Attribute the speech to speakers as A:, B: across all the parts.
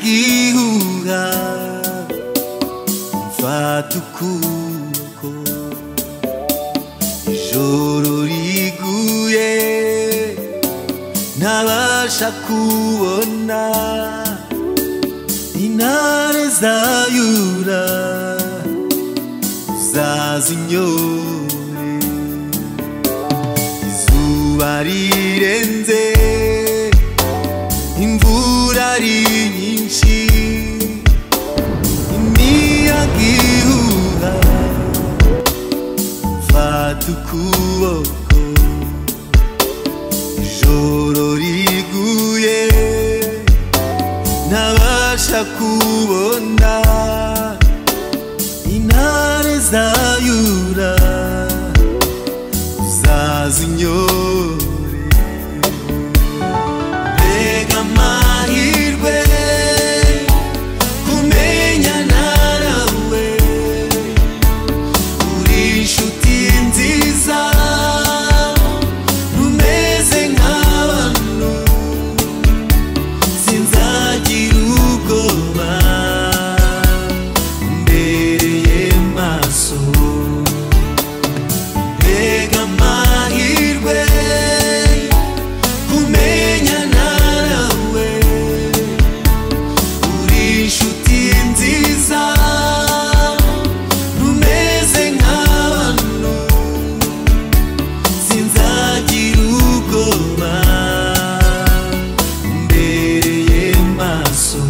A: ihuha mfata ukuboko ijoro riguye ntabasha kubona intare zayura zazinyore izuba rirenze imvura ari nyinshi imiyaga ihuha mfata ukuboko ijoro riguye ntabasha kubona intare zayura zazinyore mbega amahirwe kumenyana nawe uri inshuti nziza ntumeze nk'abantu sinzagira ubwoba umbereye maso mbega amahirwe kumenyana nawe uri inshuti nziza ntumeze nk'abantu sinzagira ubwoba umbereye maso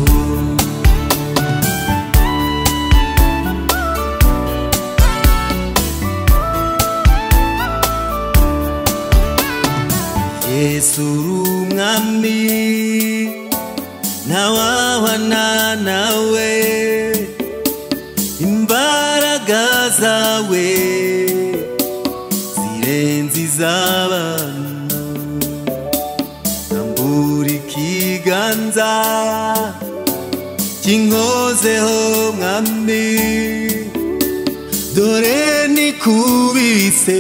A: yesu uri umwami ntawabana nawe imbaraga zawe zirenze iz'abantu ambura ikiganza kinkozeho mwami dore nikubise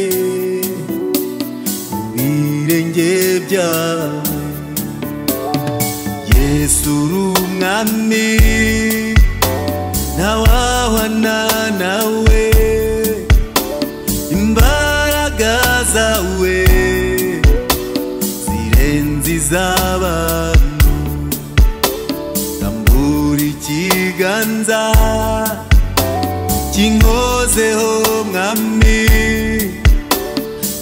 A: birenge byawe yesu uri umwami ntawahwana nawe imbaraga zawe zirenze iz'abantu tambura ikiganza kinkozeho mwami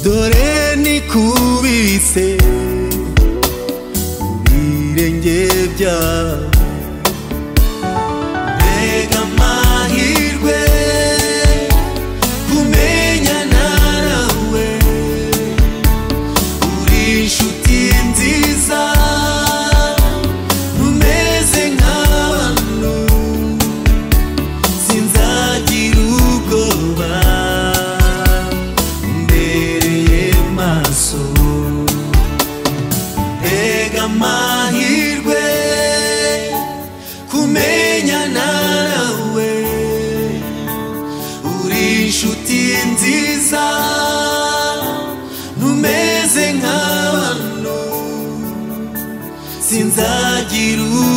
A: dore nikubise ibirenge byawe mbega amahirwe kumenyana nawe uri inshuti nziza ntumeze nk'abantu sinzagira ubwoba umbereye maso mbega amahirwe kumenyana nawe uri inshuti nziza ntumeze nk'abantu sinzagira